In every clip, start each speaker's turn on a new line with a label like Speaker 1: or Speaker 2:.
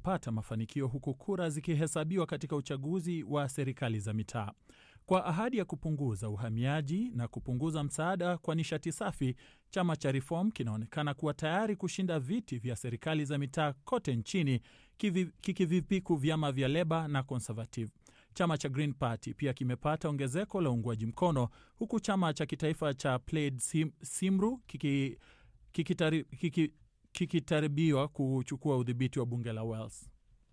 Speaker 1: kupata mafanikio huku kura zikihesabiwa katika uchaguzi wa serikali za mitaa. Kwa ahadi ya kupunguza uhamiaji na kupunguza msaada kwa nishati safi, chama cha Reform kinaonekana kuwa tayari kushinda viti vya serikali za mitaa kote nchini, kikivipiku vyama vya Leba na Conservative. Chama cha Green Party pia kimepata ongezeko la uungwaji mkono, huku chama cha kitaifa cha Plaid Sim, Simru kikitaribiwa kiki, kiki kiki kuchukua udhibiti wa bunge la Wales.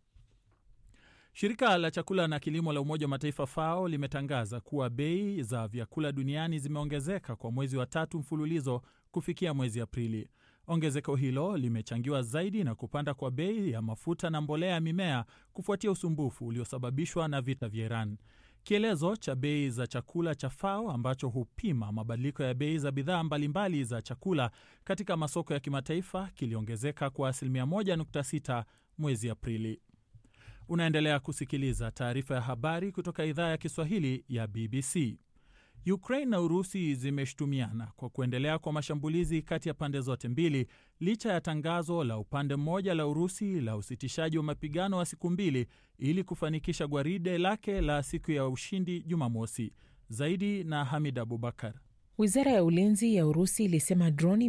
Speaker 1: Shirika la chakula na kilimo la Umoja wa Mataifa FAO limetangaza kuwa bei za vyakula duniani zimeongezeka kwa mwezi wa tatu mfululizo kufikia mwezi Aprili. Ongezeko hilo limechangiwa zaidi na kupanda kwa bei ya mafuta na mbolea ya mimea kufuatia usumbufu uliosababishwa na vita vya Iran. Kielezo cha bei za chakula cha FAO ambacho hupima mabadiliko ya bei za bidhaa mbalimbali za chakula katika masoko ya kimataifa kiliongezeka kwa asilimia 1.6 mwezi Aprili. Unaendelea kusikiliza taarifa ya habari kutoka idhaa ya Kiswahili ya BBC. Ukraine na Urusi zimeshutumiana kwa kuendelea kwa mashambulizi kati ya pande zote mbili licha ya tangazo la upande mmoja la Urusi la usitishaji wa mapigano wa siku mbili ili kufanikisha gwaride lake la siku ya ushindi Jumamosi. Zaidi na Hamid Abubakar.
Speaker 2: Wizara ya ulinzi ya Urusi ilisema droni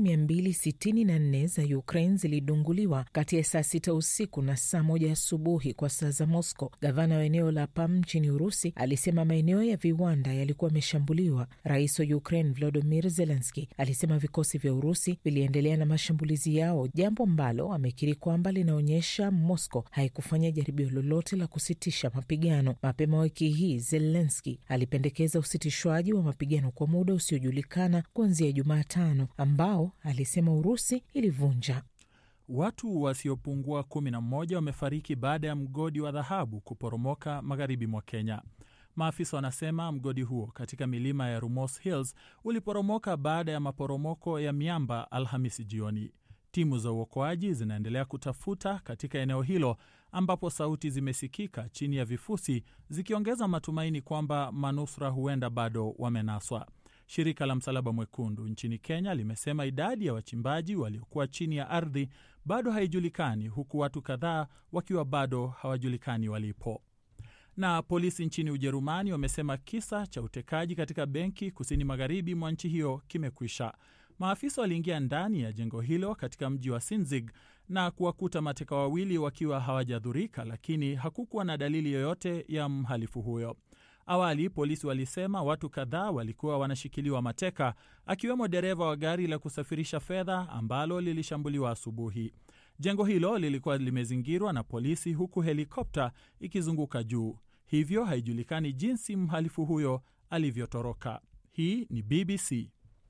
Speaker 2: 264 za Ukraine zilidunguliwa kati ya saa sita usiku na saa moja asubuhi kwa saa za Moscow. Gavana wa eneo la Pam nchini Urusi alisema maeneo ya viwanda yalikuwa yameshambuliwa. Rais wa Ukraine Volodymyr Zelensky alisema vikosi vya Urusi viliendelea na mashambulizi yao, jambo ambalo amekiri kwamba linaonyesha Moscow haikufanya jaribio lolote la kusitisha mapigano. Mapema wiki hii Zelensky alipendekeza usitishwaji wa mapigano kwa muda usiojulikana kuanzia Jumatano ambao alisema Urusi ilivunja.
Speaker 1: Watu wasiopungua kumi na mmoja wamefariki baada ya mgodi wa dhahabu kuporomoka magharibi mwa Kenya. Maafisa wanasema mgodi huo katika milima ya Rumors Hills uliporomoka baada ya maporomoko ya miamba Alhamisi jioni. Timu za uokoaji zinaendelea kutafuta katika eneo hilo ambapo sauti zimesikika chini ya vifusi zikiongeza matumaini kwamba manusura huenda bado wamenaswa. Shirika la Msalaba Mwekundu nchini Kenya limesema idadi ya wachimbaji waliokuwa chini ya ardhi bado haijulikani, huku watu kadhaa wakiwa bado hawajulikani walipo. Na polisi nchini Ujerumani wamesema kisa cha utekaji katika benki kusini magharibi mwa nchi hiyo kimekwisha. Maafisa waliingia ndani ya jengo hilo katika mji wa Sinzig na kuwakuta mateka wawili wakiwa hawajadhurika, lakini hakukuwa na dalili yoyote ya mhalifu huyo. Awali polisi walisema watu kadhaa walikuwa wanashikiliwa mateka, akiwemo dereva wa gari la kusafirisha fedha ambalo lilishambuliwa asubuhi. Jengo hilo lilikuwa limezingirwa na polisi, huku helikopta ikizunguka juu, hivyo haijulikani jinsi mhalifu huyo alivyotoroka. Hii ni BBC.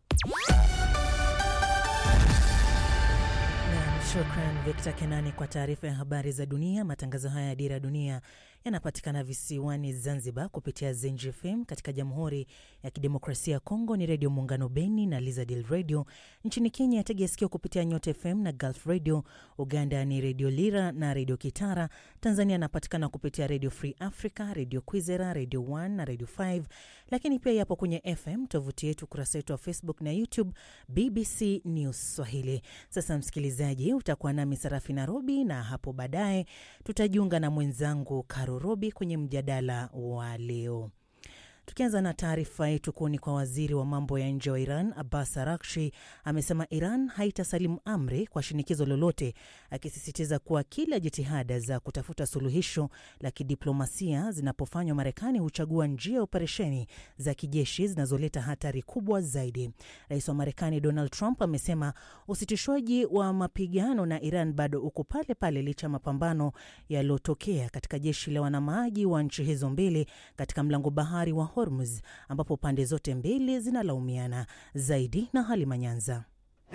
Speaker 3: Shukran Victor Kenani kwa taarifa ya habari za dunia. Matangazo haya ya Dira ya Dunia yanapatikana visiwani Zanzibar kupitia Zenji FM. Katika Jamhuri ya Kidemokrasia ya Kongo ni Redio Muungano Beni na Lizadil Radio. Nchini Kenya yategea sikio kupitia Nyota FM na Gulf Radio. Uganda ni Redio Lira na Redio Kitara. Tanzania anapatikana kupitia Redio Free Africa, Redio Kwizera, Redio 1 na Redio 5, lakini pia yapo kwenye FM. Tovuti yetu, ukurasa wetu wa Facebook na YouTube BBC News Swahili. Sasa msikilizaji, utakuwa nami Sarafi Nairobi na hapo baadaye tutajiunga na mwenzangu Karo Robi kwenye mjadala wa leo. Tukianza na taarifa yetu kuu ni kwa waziri wa mambo ya nje wa Iran Abbas Arakshi amesema Iran haitasalimu amri kwa shinikizo lolote, akisisitiza kuwa kila jitihada za kutafuta suluhisho la kidiplomasia zinapofanywa, Marekani huchagua njia ya operesheni za kijeshi zinazoleta hatari kubwa zaidi. Rais wa Marekani Donald Trump amesema usitishwaji wa mapigano na Iran bado uko pale pale licha ya mapambano yaliyotokea katika jeshi la wanamaji wa nchi hizo mbili katika mlango bahari wa Hormuz ambapo pande zote mbili zinalaumiana zaidi. Na Halima Nyanza.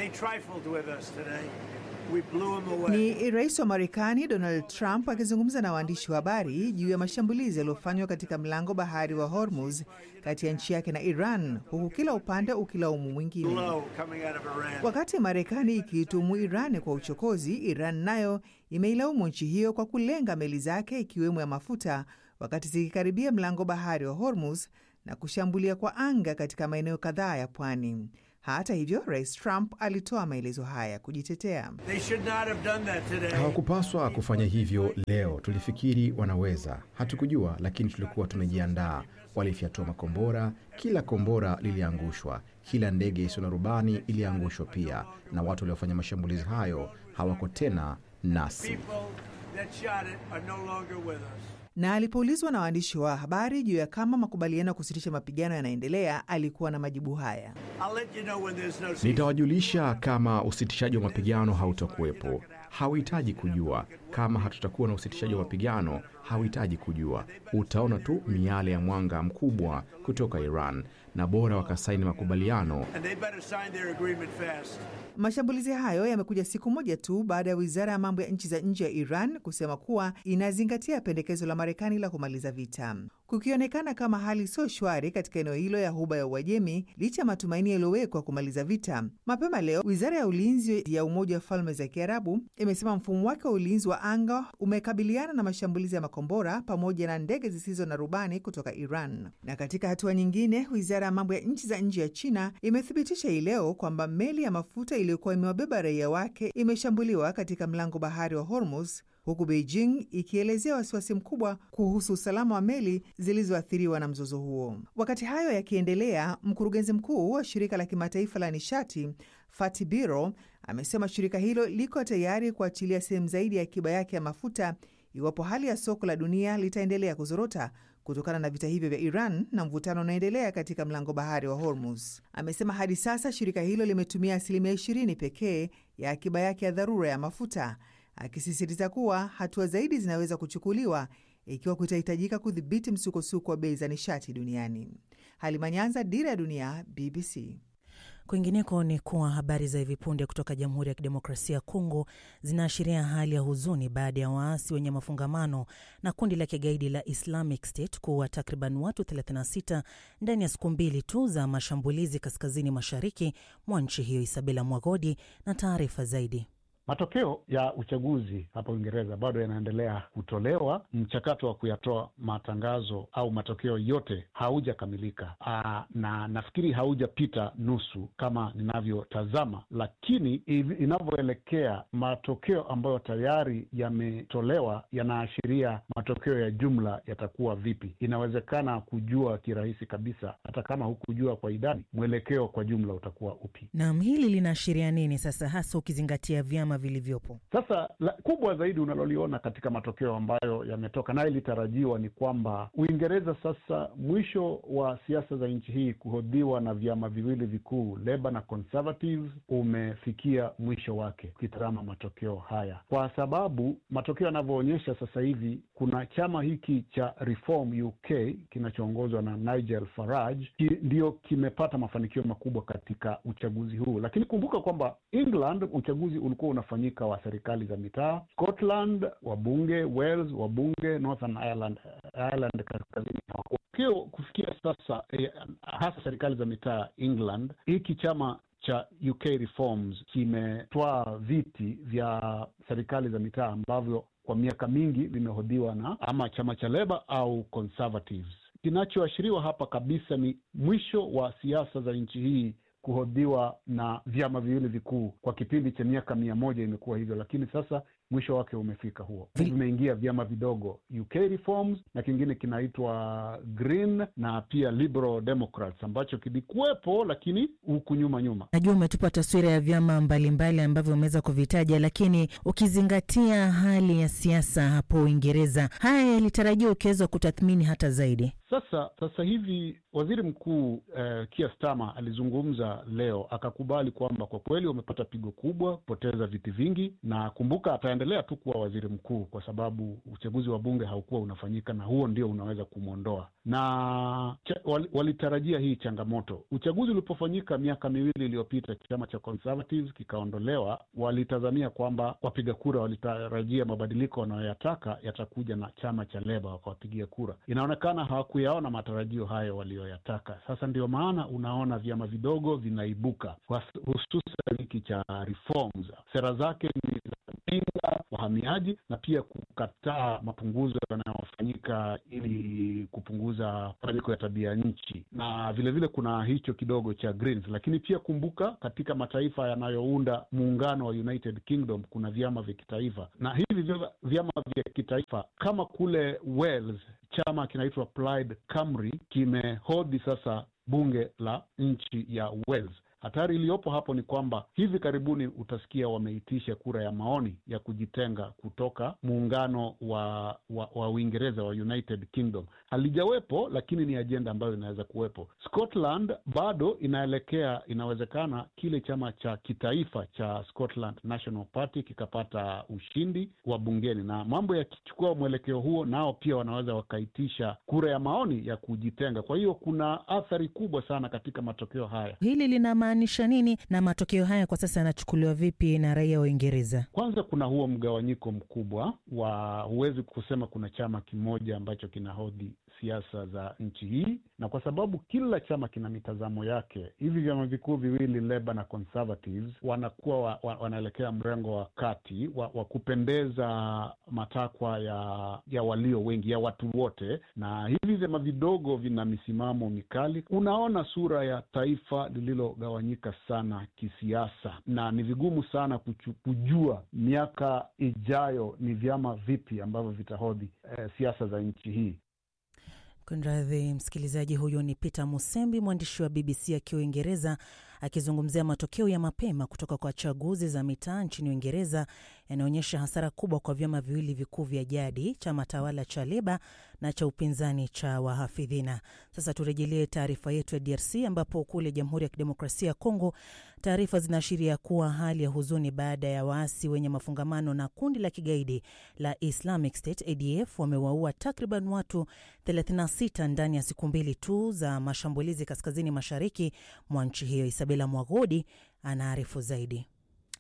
Speaker 4: Ni rais wa Marekani Donald Trump akizungumza na waandishi wa habari juu ya mashambulizi yaliyofanywa katika mlango bahari wa Hormuz kati ya nchi yake na Iran, huku kila upande ukilaumu mwingine. Wakati Marekani ikiitumu Iran kwa uchokozi, Iran nayo imeilaumu nchi hiyo kwa kulenga meli zake ikiwemo ya mafuta wakati zikikaribia mlango bahari wa Hormuz na kushambulia kwa anga katika maeneo kadhaa ya pwani. Hata hivyo, Rais Trump alitoa maelezo haya kujitetea.
Speaker 5: Hawakupaswa kufanya hivyo leo. Tulifikiri wanaweza, hatukujua, lakini tulikuwa tumejiandaa. Walifyatua makombora, kila kombora liliangushwa, kila ndege isiyo na rubani iliangushwa pia, na watu waliofanya mashambulizi hayo hawako tena nasi.
Speaker 4: Na alipoulizwa na waandishi wa habari juu ya kama makubaliano ya kusitisha mapigano yanaendelea, alikuwa na majibu haya:
Speaker 5: Nitawajulisha kama usitishaji wa mapigano hautakuwepo. Hauhitaji kujua kama hatutakuwa na usitishaji wa mapigano, hauhitaji kujua. Utaona tu miale ya mwanga mkubwa kutoka Iran, na bora wakasaini makubaliano.
Speaker 4: Mashambulizi hayo yamekuja siku moja tu baada ya wizara ya mambo ya nchi za nje ya Iran kusema kuwa inazingatia pendekezo la Marekani la kumaliza vita, kukionekana kama hali sio shwari katika eneo hilo ya Ghuba ya Uajemi licha ya matumaini yaliyowekwa kumaliza vita. Mapema leo, wizara ya ulinzi ya Umoja wa Falme za Kiarabu imesema mfumo wake wa ulinzi wa anga umekabiliana na mashambulizi ya makombora pamoja na ndege zisizo na rubani kutoka Iran. Na katika hatua nyingine, wizara ya mambo ya nchi za nje ya China imethibitisha hii leo kwamba meli ya mafuta iliyokuwa imewabeba raia wake imeshambuliwa katika mlango bahari wa Hormuz, huku Beijing ikielezea wasiwasi mkubwa kuhusu usalama wa meli zilizoathiriwa na mzozo huo. Wakati hayo yakiendelea, mkurugenzi mkuu wa shirika la kimataifa la nishati Fatih Birol amesema shirika hilo liko tayari kuachilia sehemu zaidi ya akiba yake ya mafuta iwapo hali ya soko la dunia litaendelea kuzorota kutokana na vita hivyo vya Iran na mvutano unaoendelea katika mlango bahari wa Hormuz. Amesema hadi sasa shirika hilo limetumia asilimia 20 pekee ya akiba yake ya dharura ya mafuta, akisisitiza kuwa hatua zaidi zinaweza kuchukuliwa ikiwa kutahitajika kudhibiti msukosuko wa bei za nishati duniani. Halima Nyanza, Dira ya Dunia, BBC.
Speaker 3: Kwingineko ni kuwa habari za hivi punde kutoka Jamhuri ya Kidemokrasia ya Kongo zinaashiria hali ya huzuni baada ya waasi wenye mafungamano na kundi la kigaidi la Islamic State kuwa takriban watu 36 ndani ya siku mbili tu za mashambulizi kaskazini mashariki mwa nchi hiyo. Isabela Mwagodi na taarifa zaidi.
Speaker 6: Matokeo ya uchaguzi hapa Uingereza bado yanaendelea kutolewa. Mchakato wa kuyatoa matangazo au matokeo yote haujakamilika, na nafikiri haujapita nusu kama ninavyotazama, lakini inavyoelekea, matokeo ambayo tayari yametolewa yanaashiria matokeo ya jumla yatakuwa vipi. Inawezekana kujua kirahisi kabisa, hata kama hukujua kwa idadi, mwelekeo kwa jumla utakuwa upi.
Speaker 3: Naam, hili linaashiria nini sasa, hasa ukizingatia vyama vilivyopo
Speaker 6: sasa. La kubwa zaidi unaloliona katika matokeo ambayo yametoka naye ilitarajiwa ni kwamba Uingereza sasa, mwisho wa siasa za nchi hii kuhodhiwa na vyama viwili vikuu Labour na Conservatives umefikia mwisho wake, ukitazama matokeo haya, kwa sababu matokeo yanavyoonyesha sasa hivi kuna chama hiki cha Reform UK kinachoongozwa na Nigel Farage ki, ndio kimepata mafanikio makubwa katika uchaguzi huu, lakini kumbuka kwamba England uchaguzi ulikuwa unafanyika wa serikali za mitaa, Scotland wabunge, Wales wabunge, Northern Ireland, Ireland kaskazini kio kufikia sasa eh, hasa serikali za mitaa England, hiki chama cha UK Reforms kimetwaa viti vya serikali za mitaa ambavyo kwa miaka mingi vimehodhiwa na ama chama cha Labour au Conservatives. Kinachoashiriwa hapa kabisa ni mwisho wa siasa za nchi hii kuhodhiwa na vyama viwili vikuu. Kwa kipindi cha miaka mia moja imekuwa hivyo, lakini sasa mwisho wake umefika huo. Vimeingia vyama vidogo UK Reforms na kingine kinaitwa Green na pia Liberal Democrats ambacho kilikuwepo lakini huku nyuma nyuma.
Speaker 3: Najua umetupa taswira ya vyama mbalimbali ambavyo umeweza kuvitaja, lakini ukizingatia hali ya siasa hapo Uingereza, haya yalitarajiwa ukiweza kutathmini hata zaidi.
Speaker 6: Sasa sasa hivi waziri mkuu eh, Keir Starmer alizungumza leo akakubali kwamba kwa kweli wamepata pigo kubwa, kupoteza viti vingi, na kumbuka ataendelea tu kuwa waziri mkuu kwa sababu uchaguzi wa bunge haukuwa unafanyika, na huo ndio unaweza kumwondoa. Na wal, walitarajia hii changamoto. Uchaguzi ulipofanyika miaka miwili iliyopita, chama cha Conservatives kikaondolewa, walitazamia kwamba wapiga kura walitarajia mabadiliko wanayoyataka yatakuja na chama cha Leba, wakawapigia kura. Inaonekana hawakuyaona matarajio hayo waliyoyataka. Sasa ndio maana unaona vyama vidogo vinaibuka, hususan hiki cha Reforms. Sera zake ni kupinga wahamiaji na pia kukataa mapunguzo yanayofanyika ili kupunguza mabadiliko ya tabia nchi, na vilevile vile kuna hicho kidogo cha Greens. Lakini pia kumbuka, katika mataifa yanayounda muungano wa United Kingdom kuna vyama vya kitaifa, na hivi vyama vya kitaifa kama kule Wales chama kinaitwa Plaid Cymru kimehodhi sasa bunge la nchi ya Wales. Hatari iliyopo hapo ni kwamba hivi karibuni utasikia wameitisha kura ya maoni ya kujitenga kutoka muungano wa wa, wa Uingereza wa United Kingdom. Halijawepo, lakini ni ajenda ambayo inaweza kuwepo. Scotland bado inaelekea, inawezekana kile chama cha kitaifa cha Scotland National Party kikapata ushindi wa bungeni, na mambo yakichukua mwelekeo huo, nao pia wanaweza wakaitisha kura ya maoni ya kujitenga. Kwa hiyo kuna athari kubwa sana katika matokeo haya.
Speaker 3: Hili lina maanisha nini na matokeo haya kwa sasa yanachukuliwa vipi na raia wa Uingereza?
Speaker 6: Kwanza kuna huo mgawanyiko mkubwa wa, huwezi kusema kuna chama kimoja ambacho kinahodhi siasa za nchi hii, na kwa sababu kila chama kina mitazamo yake, hivi vyama vikuu viwili Labour na Conservatives wanakuwa wa, wa, wanaelekea mrengo wa kati wa, wa kupendeza matakwa ya ya walio wengi ya watu wote, na hivi vyama vidogo vina misimamo mikali. Unaona sura ya taifa lililogawanyika sana kisiasa, na ni vigumu sana kuchu, kujua miaka ijayo ni vyama vipi ambavyo vitahodhi eh, siasa za nchi hii.
Speaker 3: Kunradhi msikilizaji, huyo ni Peter Musembi, mwandishi wa BBC akiwa Uingereza, akizungumzia matokeo ya mapema kutoka kwa chaguzi za mitaa nchini Uingereza yanaonyesha hasara kubwa kwa vyama viwili vikuu vya jadi, chama tawala cha Leba na cha upinzani cha Wahafidhina. Sasa turejelee taarifa yetu ya DRC ambapo kule Jamhuri ya Kidemokrasia ya Kongo taarifa zinaashiria kuwa hali ya huzuni baada ya waasi wenye mafungamano na kundi la kigaidi la Islamic State ADF wamewaua takriban watu 36 ndani ya siku mbili tu za mashambulizi kaskazini mashariki mwa nchi hiyo. Isabela Mwagodi anaarifu zaidi.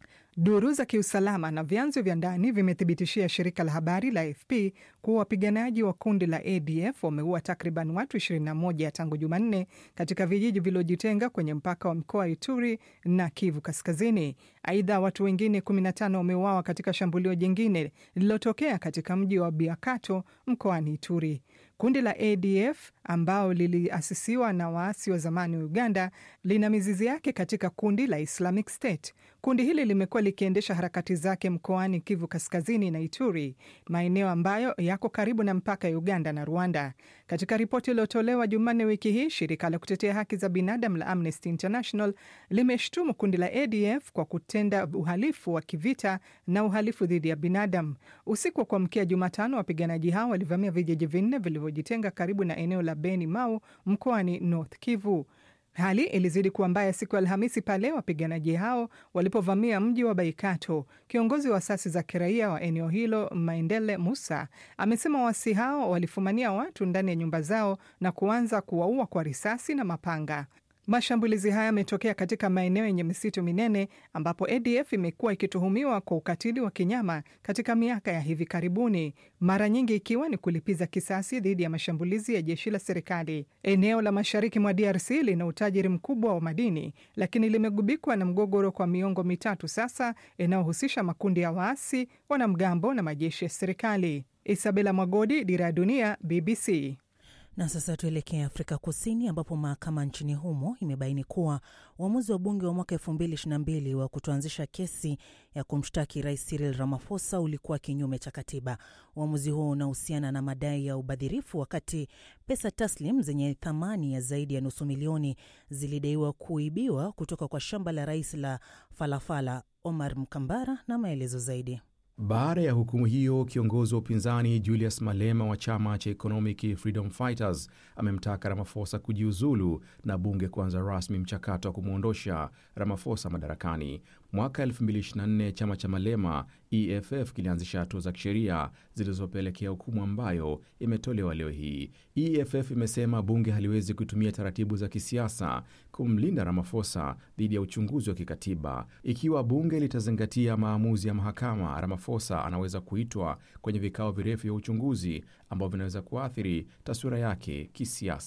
Speaker 7: Duru za kiusalama na vyanzo vya ndani vimethibitishia shirika la habari la AFP kuwa wapiganaji wa kundi la ADF wameua takriban watu 21 tangu Jumanne katika vijiji vilivyojitenga kwenye mpaka wa mkoa wa Ituri na Kivu Kaskazini. Aidha, watu wengine 15 wameuawa katika shambulio jingine lililotokea katika mji wa Biakato mkoani Ituri. Kundi la ADF ambao liliasisiwa na waasi wa zamani wa Uganda lina mizizi yake katika kundi la Islamic State. Kundi hili limekuwa likiendesha harakati zake mkoani Kivu Kaskazini na Ituri, maeneo ambayo yako karibu na mpaka ya Uganda na Rwanda. Katika ripoti iliyotolewa Jumanne wiki hii, shirika la kutetea haki za binadamu la Amnesty International limeshtumu kundi la ADF kwa kutenda uhalifu wa kivita na uhalifu dhidi ya binadamu. Usiku wa kuamkia Jumatano, wapiganaji hao walivamia vijiji vinne vilivyojitenga karibu na eneo la Beni Mau mkoani North Kivu. Hali ilizidi kuwa mbaya siku ya Alhamisi pale wapiganaji hao walipovamia mji wa Baikato. Kiongozi wa asasi za kiraia wa eneo hilo Maendele Musa amesema waasi hao walifumania watu ndani ya nyumba zao na kuanza kuwaua kwa risasi na mapanga. Mashambulizi haya yametokea katika maeneo yenye misitu minene ambapo ADF imekuwa ikituhumiwa kwa ukatili wa kinyama katika miaka ya hivi karibuni, mara nyingi ikiwa ni kulipiza kisasi dhidi ya mashambulizi ya jeshi la serikali. Eneo la mashariki mwa DRC lina utajiri mkubwa wa madini, lakini limegubikwa na mgogoro kwa miongo mitatu sasa, inayohusisha makundi ya waasi, wanamgambo na majeshi ya serikali. Isabela Mwagodi, Dira ya Dunia, BBC.
Speaker 3: Na sasa tuelekee Afrika Kusini ambapo mahakama nchini humo imebaini kuwa uamuzi wa bunge wa mwaka 2022 wa kutoanzisha kesi ya kumshtaki Rais Cyril Ramaphosa ulikuwa kinyume cha katiba. Uamuzi huo unahusiana na madai ya ubadhirifu, wakati pesa taslim zenye thamani ya zaidi ya nusu milioni zilidaiwa kuibiwa kutoka kwa shamba la rais la Falafala. Omar Mkambara na maelezo zaidi.
Speaker 5: Baada ya hukumu hiyo, kiongozi wa upinzani Julius Malema wa chama cha Economic Freedom Fighters amemtaka Ramaphosa kujiuzulu na bunge kuanza rasmi mchakato wa kumwondosha Ramaphosa madarakani. Mwaka 2024 chama cha Malema EFF kilianzisha hatua za kisheria zilizopelekea hukumu ambayo imetolewa leo hii. EFF imesema bunge haliwezi kutumia taratibu za kisiasa kumlinda Ramaphosa dhidi ya uchunguzi wa kikatiba. Ikiwa bunge litazingatia maamuzi ya mahakama, Ramaphosa anaweza kuitwa kwenye vikao virefu vya uchunguzi ambavyo vinaweza kuathiri taswira yake kisiasa.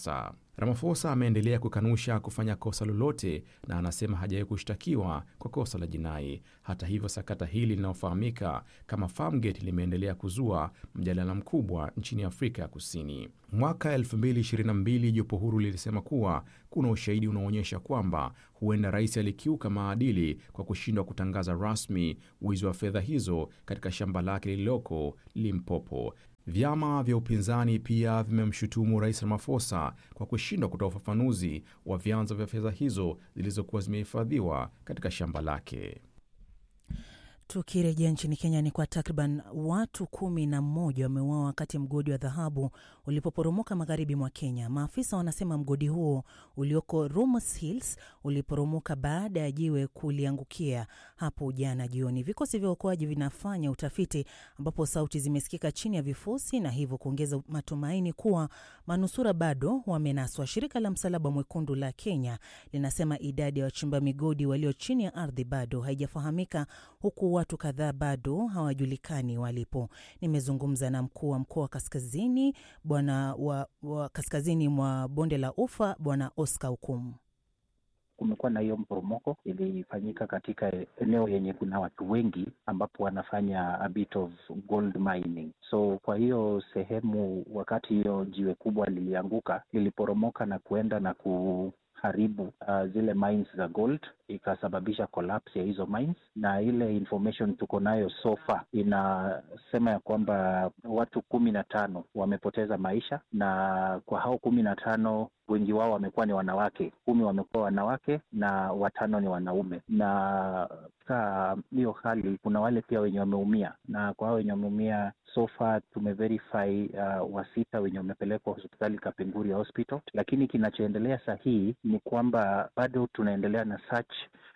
Speaker 5: Ramaphosa ameendelea kukanusha kufanya kosa lolote na anasema hajawahi kushtakiwa kwa kosa la jinai. Hata hivyo, sakata hili linalofahamika kama Farmgate limeendelea kuzua mjadala mkubwa nchini Afrika ya Kusini. Mwaka 2022 jopo huru lilisema kuwa kuna ushahidi unaoonyesha kwamba huenda rais alikiuka maadili kwa kushindwa kutangaza rasmi wizi wa fedha hizo katika shamba lake lililoko Limpopo. Vyama vya upinzani pia vimemshutumu rais Ramaphosa kwa kushindwa kutoa ufafanuzi wa vyanzo vya fedha hizo zilizokuwa zimehifadhiwa katika shamba lake.
Speaker 3: Tukirejea nchini Kenya ni kwa takriban watu kumi na mmoja wameuawa wakati mgodi wa dhahabu ulipoporomoka magharibi mwa Kenya. Maafisa wanasema mgodi huo ulioko Rumus Hills uliporomoka baada ya jiwe kuliangukia hapo jana jioni. Vikosi vya uokoaji vinafanya utafiti, ambapo sauti zimesikika chini ya vifusi na hivyo kuongeza matumaini kuwa manusura bado wamenaswa. Shirika la Msalaba Mwekundu la Kenya linasema idadi ya wachimba migodi walio chini ya ardhi bado haijafahamika huku watu kadhaa bado hawajulikani walipo. Nimezungumza na mkuu wa mkoa wa kaskazini bwana wa, wa kaskazini mwa bonde la Ufa bwana Oscar Hukumu.
Speaker 8: Kumekuwa na hiyo mporomoko ilifanyika katika eneo yenye kuna watu wengi, ambapo wanafanya a bit of gold mining. So kwa hiyo sehemu, wakati hiyo jiwe kubwa lilianguka, liliporomoka na kuenda na ku haribu uh, zile mines za gold ikasababisha collapse ya hizo mines, na ile information tuko nayo so far inasema ya kwamba watu kumi na tano wamepoteza maisha, na kwa hao kumi na tano wengi wao wamekuwa ni wanawake, kumi wamekuwa wanawake na watano ni wanaume. Na katika hiyo hali kuna wale pia wenye wameumia, na kwa hao wenye wameumia so far tumeverify uh, wasita wenye wamepelekwa hospitali Kapenguria Hospital, lakini kinachoendelea sahihi ni kwamba bado tunaendelea na search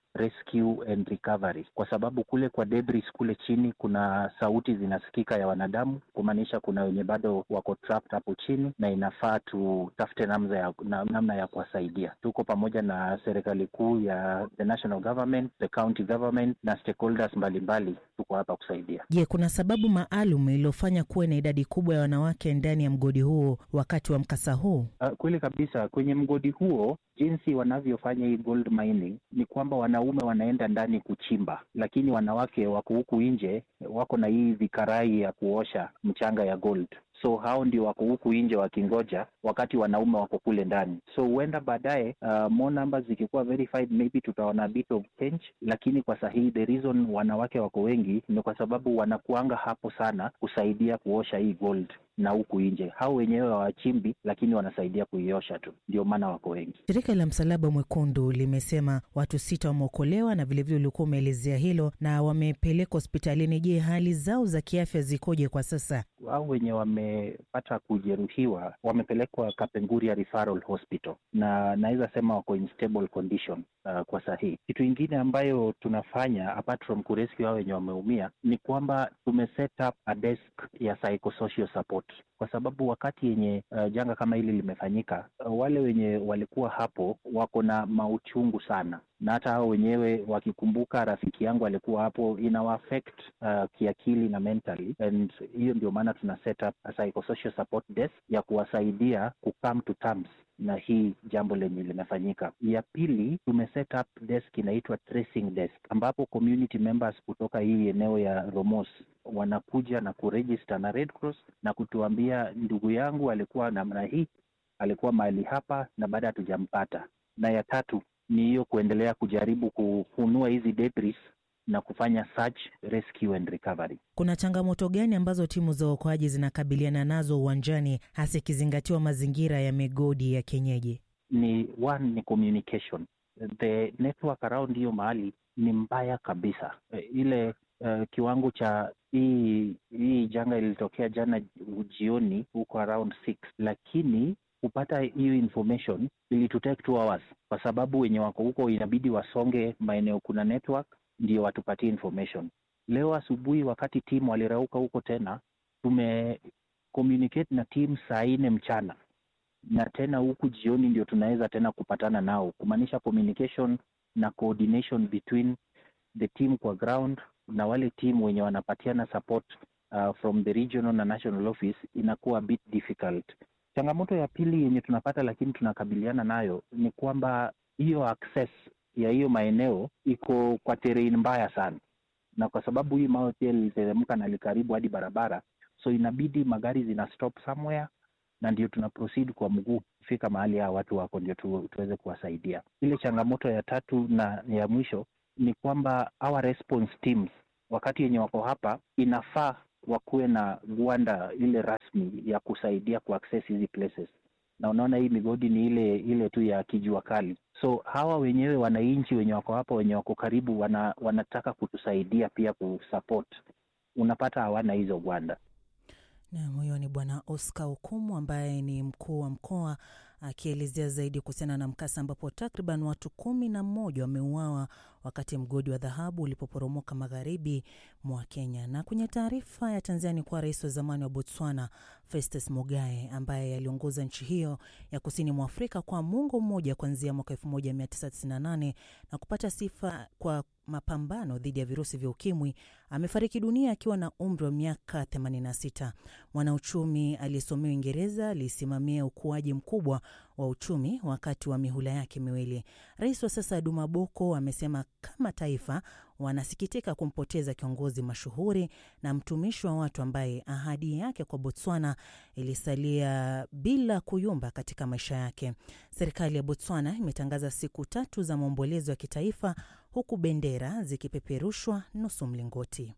Speaker 8: rescue and recovery, kwa sababu kule kwa debris kule chini kuna sauti zinasikika ya wanadamu, kumaanisha kuna wenye bado wako trapped hapo chini, na inafaa tutafute namna ya, na, namna ya kuwasaidia. Tuko pamoja na serikali kuu ya the national government, the county government na stakeholders mbalimbali, tuko hapa kusaidia.
Speaker 3: Je, kuna sababu maalum iliyofanya kuwe na idadi kubwa ya wanawake ndani ya mgodi huo wakati wa mkasa huu?
Speaker 8: Uh, kweli kabisa, kwenye mgodi huo jinsi wanavyofanya hii gold mining ni kwamba wanaume wanaenda ndani kuchimba, lakini wanawake wako huku nje, wako na hii vikarai ya kuosha mchanga ya gold so hao ndio wako huku nje wakingoja, wakati wanaume wako kule ndani. So huenda baadaye, uh, more numbers zikikuwa verified, maybe tutaona a bit of change, lakini kwa sahihi the reason wanawake wako wengi ni kwa sababu wanakuanga hapo sana kusaidia kuosha hii gold na huku nje hao wenyewe hawachimbi, lakini wanasaidia kuiosha tu, ndio maana wako wengi.
Speaker 3: Shirika la Msalaba Mwekundu limesema watu sita wameokolewa na vilevile ulikuwa umeelezea hilo na wamepelekwa hospitalini. Je, hali zao za kiafya zikoje kwa sasa?
Speaker 8: Hao wenye wamepata kujeruhiwa wamepelekwa Kapenguria Referral Hospital na naweza sema wako in stable condition uh, kwa sahihi. Kitu ingine ambayo tunafanya apart from kurescue hao wenye wameumia ni kwamba tume set up a desk ya psychosocial support kwa sababu wakati yenye uh, janga kama hili limefanyika, uh, wale wenye walikuwa hapo wako na mauchungu sana, na hata hao wenyewe wakikumbuka rafiki yangu alikuwa hapo, inawa affect uh, kiakili na mentally, and hiyo ndio maana tuna set up a psychosocial support desk ya kuwasaidia ku come to terms na hii jambo lenye limefanyika. Ya pili tume set up desk inaitwa tracing desk, ambapo community members kutoka hii eneo ya Romos wanakuja na kuregister na Red Cross na kutuambia ndugu yangu alikuwa namna hii, alikuwa mahali hapa na baada hatujampata. Na ya tatu ni hiyo kuendelea kujaribu kufunua hizi debris na kufanya search, rescue and recovery.
Speaker 3: Kuna changamoto gani ambazo timu za uokoaji zinakabiliana nazo uwanjani, hasa ikizingatiwa mazingira ya migodi ya kienyeji?
Speaker 8: Ni one ni communication, the network around hiyo mahali ni mbaya kabisa. Ile uh, kiwango cha hii hii janga ilitokea jana jioni huko around six, lakini kupata hiyo information ilitutake two hours, kwa sababu wenye wako huko inabidi wasonge maeneo kuna network ndio watupatie information. Leo asubuhi wakati timu walirauka huko tena, tume communicate na timu saa nne mchana na tena huku jioni ndio tunaweza tena kupatana nao, kumaanisha communication na coordination between the team kwa ground na wale timu wenye wanapatiana support uh, from the regional na national office inakuwa a bit difficult Changamoto ya pili yenye tunapata lakini tunakabiliana nayo ni kwamba hiyo access ya hiyo maeneo iko kwa terrain mbaya sana, na kwa sababu hii mawe pia liliteremka na likaribu hadi barabara, so inabidi magari zina stop somewhere, na ndio tuna proceed kwa mguu kufika mahali hawa watu wako, ndio tu, tuweze kuwasaidia. Ile changamoto ya tatu na ya mwisho ni kwamba our response teams wakati yenye wako hapa inafaa wakuwe na gwanda ile rasmi ya kusaidia kuaccess hizi places, na unaona hii migodi ni ile ile tu ya kijua kali. So hawa wenyewe wananchi wenye wako hapa wenye wako karibu wana, wanataka kutusaidia pia kusupport, unapata hawana hizo gwanda.
Speaker 3: Nam, huyo ni Bwana Oscar Okumu ambaye ni mkuu wa mkoa akielezea zaidi kuhusiana na mkasa ambapo takriban watu kumi na mmoja wameuawa wakati mgodi wa dhahabu ulipoporomoka magharibi mwa Kenya. Na kwenye taarifa ya Tanzania ni kuwa rais wa zamani wa Botswana Festus Mogae ambaye aliongoza nchi hiyo ya kusini mwa Afrika kwa muongo mmoja kuanzia mwaka 1998 na kupata sifa kwa mapambano dhidi ya virusi vya ukimwi amefariki dunia akiwa na umri wa miaka 86. Mwanauchumi aliyesomea Uingereza alisimamia ukuaji mkubwa wa uchumi wakati wa mihula yake miwili. Rais wa sasa Duma Boko amesema kama taifa wanasikitika kumpoteza kiongozi mashuhuri na mtumishi wa watu ambaye ahadi yake kwa Botswana ilisalia bila kuyumba katika maisha yake. Serikali ya Botswana imetangaza siku tatu za maombolezo ya kitaifa huku bendera zikipeperushwa nusu mlingoti.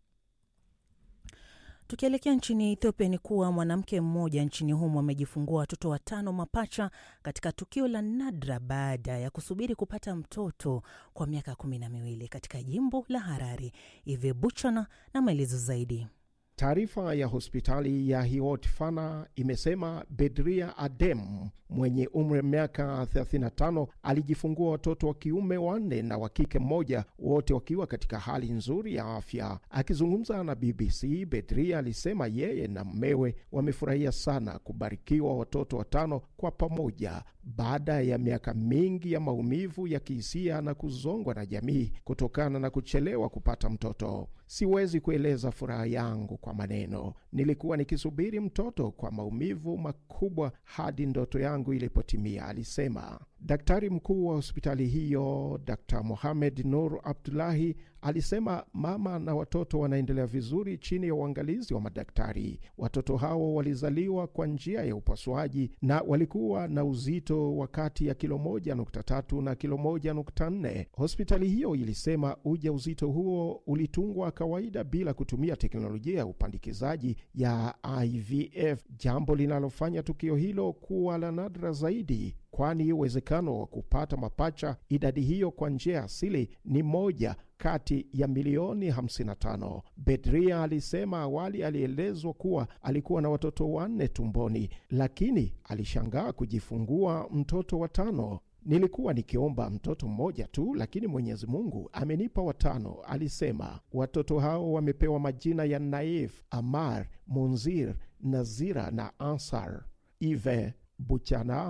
Speaker 3: Tukielekea nchini Ethiopia ni kuwa mwanamke mmoja nchini humo amejifungua watoto watano mapacha katika tukio la nadra baada ya kusubiri kupata mtoto kwa miaka kumi na miwili katika jimbo la Harare. Ive Buchana na maelezo zaidi.
Speaker 9: Taarifa ya hospitali ya Hiot Fana imesema Bedria Adem mwenye umri wa miaka 35 alijifungua watoto wa kiume wanne na wa kike mmoja, wote wakiwa katika hali nzuri ya afya. Akizungumza na BBC, Bedria alisema yeye na mmewe wamefurahia sana kubarikiwa watoto watano kwa pamoja baada ya miaka mingi ya maumivu ya kihisia na kuzongwa na jamii kutokana na kuchelewa kupata mtoto. Siwezi kueleza furaha yangu kwa maneno. Nilikuwa nikisubiri mtoto kwa maumivu makubwa hadi ndoto yangu ilipotimia, alisema. Daktari mkuu wa hospitali hiyo Dr Mohamed Nur Abdulahi alisema mama na watoto wanaendelea vizuri chini ya uangalizi wa madaktari. Watoto hao walizaliwa kwa njia ya upasuaji na walikuwa na uzito wa kati ya kilo moja nukta tatu na kilo moja nukta nne. Hospitali hiyo ilisema uja uzito huo ulitungwa kawaida bila kutumia teknolojia ya upandikizaji ya IVF, jambo linalofanya tukio hilo kuwa la nadra zaidi kwani uwezekano wa kupata mapacha idadi hiyo kwa njia asili ni moja kati ya milioni 55. Bedria alisema awali alielezwa kuwa alikuwa na watoto wanne tumboni, lakini alishangaa kujifungua mtoto wa tano. Nilikuwa nikiomba mtoto mmoja tu, lakini Mwenyezi Mungu amenipa watano, alisema. Watoto hao wamepewa majina ya Naif, Amar, Munzir, Nazira na Ansar. Ive Buchana,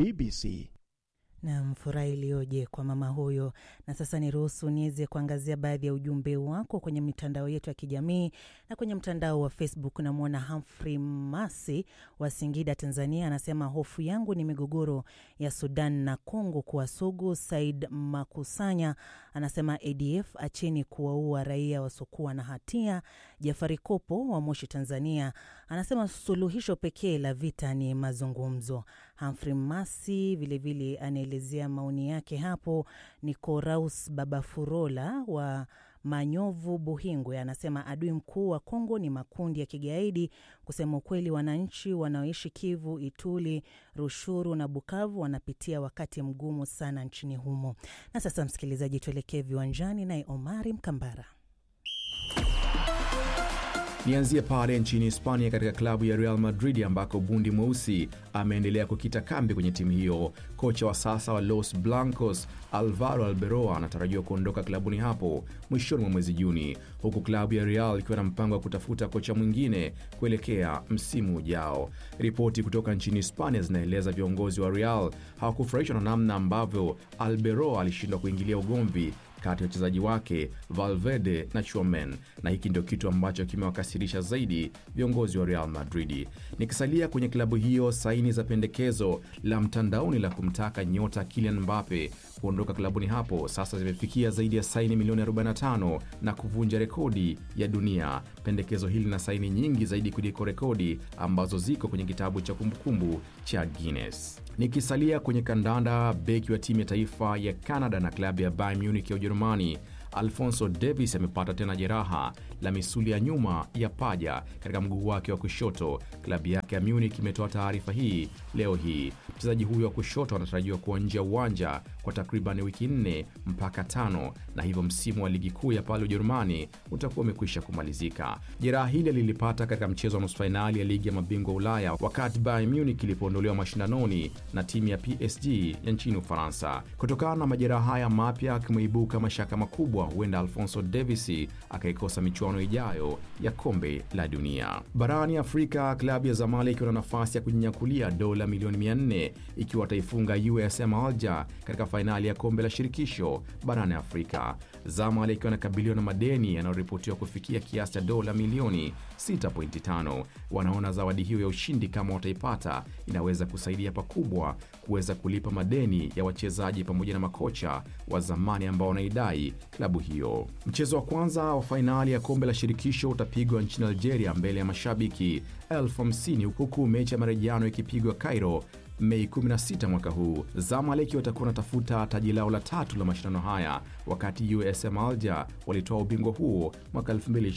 Speaker 9: BBC.
Speaker 3: Nam, furaha iliyoje kwa mama huyo. Na sasa niruhusu niweze kuangazia baadhi ya ujumbe wako kwenye mitandao yetu ya kijamii na kwenye mtandao wa Facebook. Namwona Humphrey Masi wa Singida, Tanzania, anasema hofu yangu ni migogoro ya Sudan na Kongo kuwa sugu. Said Makusanya anasema ADF acheni kuwaua raia wasiokuwa na hatia. Jafari Kopo wa Moshi, Tanzania, anasema suluhisho pekee la vita ni mazungumzo. Humphrey Masi vilevile anaelezea maoni yake hapo. Ni Koraus Babafurola wa Manyovu, Buhingwe, anasema adui mkuu wa Kongo ni makundi ya kigaidi. Kusema ukweli, wananchi wanaoishi Kivu, Ituli, Rushuru na Bukavu wanapitia wakati mgumu sana nchini humo. Na sasa, msikilizaji, tuelekee viwanjani naye Omari Mkambara.
Speaker 5: Nianzie pale nchini Hispania, katika klabu ya Real Madrid ambako bundi mweusi ameendelea kukita kambi kwenye timu hiyo. Kocha wa sasa wa Los Blancos Alvaro Alberoa anatarajiwa kuondoka klabuni hapo mwishoni mwa mwezi Juni, huku klabu ya Real ikiwa na mpango wa kutafuta kocha mwingine kuelekea msimu ujao. Ripoti kutoka nchini Hispania zinaeleza viongozi wa Real hawakufurahishwa na namna ambavyo Alberoa alishindwa kuingilia ugomvi kati ya wachezaji wake Valverde na Chuamen, na hiki ndio kitu ambacho kimewakasirisha zaidi viongozi wa Real Madrid. Nikisalia kwenye klabu hiyo, saini za pendekezo la mtandaoni la kumtaka nyota Kylian Mbappe kuondoka klabuni hapo sasa zimefikia zaidi ya saini milioni 45 na kuvunja rekodi ya dunia. Pendekezo hili lina saini nyingi zaidi kuliko rekodi ambazo ziko kwenye kitabu cha kumbukumbu cha Guinness. Nikisalia kwenye kandanda, beki wa timu ya taifa ya Canada na klabu ya Bayern Munich ya Ujerumani Alfonso Davis amepata tena jeraha la misuli ya nyuma ya paja katika mguu wake wa kushoto. Klabu yake ya Munich imetoa taarifa hii leo hii. Mchezaji huyo wa kushoto anatarajiwa kuwa nje ya uwanja kwa takriban wiki nne mpaka tano, na hivyo msimu wa ligi kuu ya pale Ujerumani utakuwa umekwisha kumalizika. Jeraha hili lilipata katika mchezo wa nusu fainali ya ligi ya mabingwa Ulaya wakati Bayern Munich ilipoondolewa mashindanoni na timu ya PSG ya nchini Ufaransa. Kutokana na majeraha haya mapya, kumeibuka mashaka makubwa, huenda Alfonso Davis akaikosa michuano ijayo ya kombe la dunia. Barani Afrika, klabu ya Zamalek ina nafasi ya kujinyakulia dola milioni 400 ikiwa ataifunga USM Alger katika fainali ya kombe la shirikisho barani Afrika. Zamalek wanakabiliwa na madeni yanayoripotiwa kufikia kiasi cha dola milioni 6.5. Wanaona zawadi hiyo ya ushindi kama wataipata, inaweza kusaidia pakubwa kuweza kulipa madeni ya wachezaji pamoja na makocha wa zamani ambao wanaidai klabu hiyo. Mchezo wa kwanza wa fainali ya kombe la shirikisho utapigwa nchini Algeria mbele ya mashabiki elfu hamsini huku mechi ya marejeano ikipigwa Cairo Mei 16 mwaka huu. Zamaleki watakuwa wanatafuta taji lao la tatu la mashindano haya, wakati USM Alger walitoa ubingwa huo mwaka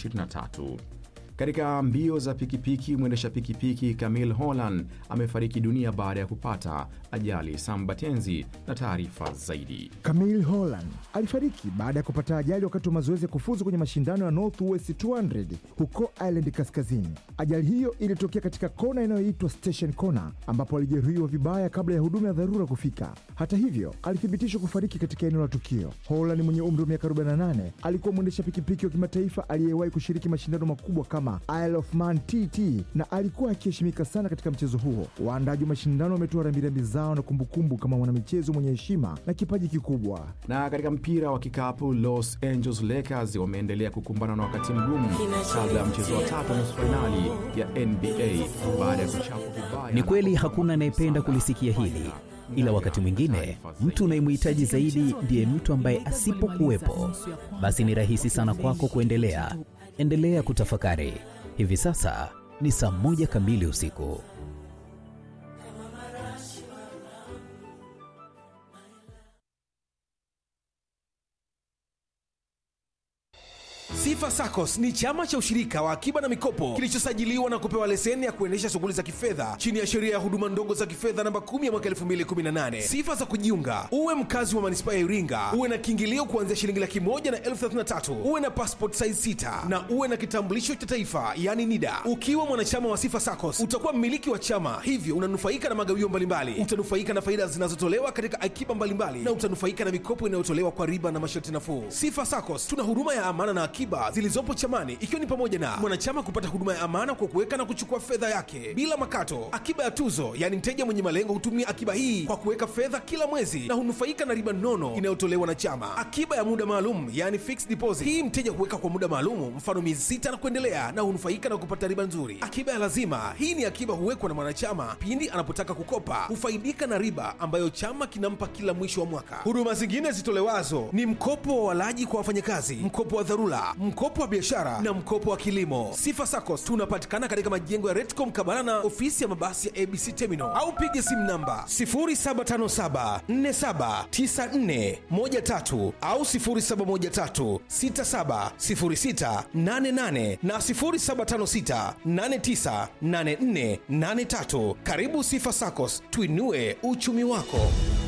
Speaker 5: 2023. Katika mbio za pikipiki, mwendesha pikipiki Camille Holland amefariki dunia baada ya kupata ajali. Sambatenzi na taarifa zaidi.
Speaker 10: Camille Holland alifariki baada ya kupata ajali wakati wa mazoezi ya kufuzu kwenye mashindano ya Northwest 200 huko Ireland Kaskazini. Ajali hiyo ilitokea katika kona inayoitwa Station Corner, ambapo alijeruhiwa vibaya kabla ya huduma ya dharura kufika. Hata hivyo, alithibitishwa kufariki katika eneo la tukio. Holland mwenye umri wa miaka 48 alikuwa mwendesha pikipiki wa kimataifa aliyewahi kushiriki mashindano makubwa kama Isle of Man TT na alikuwa akiheshimika sana katika mchezo huo. Waandaji wa mashindano wametoa rambirambi zao na kumbukumbu kama mwanamichezo mwenye heshima na kipaji kikubwa.
Speaker 5: Na katika mpira wa kikapu, Los Angeles Lakers wameendelea kukumbana na wakati mgumu kabla ya mchezo wa tatu nusu fainali ya NBA baada ya kuchapwa vibaya.
Speaker 11: Ni kweli hakuna anayependa kulisikia hili, ila wakati mwingine mtu unayemhitaji zaidi ndiye mtu ambaye asipokuwepo, basi ni rahisi sana kwako kuendelea. Endelea kutafakari. Hivi sasa ni saa moja kamili usiku.
Speaker 12: Sifa SACCOS ni chama cha ushirika wa akiba na mikopo kilichosajiliwa na kupewa leseni ya kuendesha shughuli za kifedha chini ya sheria ya huduma ndogo za kifedha namba 10 ya mwaka 2018. Sifa za kujiunga: uwe mkazi wa manispaa ya Iringa, uwe na kiingilio kuanzia shilingi laki moja na elfu thelathini na tatu, uwe na passport size 6 na uwe na kitambulisho cha taifa yani NIDA. Ukiwa mwanachama wa Sifa SACCOS utakuwa mmiliki wa chama, hivyo unanufaika na magawio mbalimbali, utanufaika na faida zinazotolewa katika akiba mbalimbali, na utanufaika na mikopo inayotolewa kwa riba na masharti nafuu. Sifa SACCOS tuna huduma ya amana na akiba zilizopo chamani ikiwa ni pamoja na mwanachama kupata huduma ya amana kwa kuweka na kuchukua fedha yake bila makato, akiba ya tuzo, yaani mteja mwenye malengo hutumia akiba hii kwa kuweka fedha kila mwezi na hunufaika na riba nono inayotolewa na chama, akiba ya muda maalum, yaani fixed deposit. Hii mteja huweka kwa muda maalumu, mfano miezi sita na kuendelea, na hunufaika na kupata riba nzuri. Akiba ya lazima, hii ni akiba huwekwa na mwanachama pindi anapotaka kukopa, hufaidika na riba ambayo chama kinampa kila mwisho wa mwaka. Huduma zingine zitolewazo ni mkopo wa walaji kwa wafanyakazi, mkopo wa dharura, mkopo wa biashara na mkopo wa kilimo. Sifa SACCOS tunapatikana katika majengo ya Retco mkabala na ofisi ya mabasi ya ABC Terminal au piga simu namba 0757479413 au 0713670688 na 0756898483. Karibu Sifa SACCOS, tuinue uchumi wako.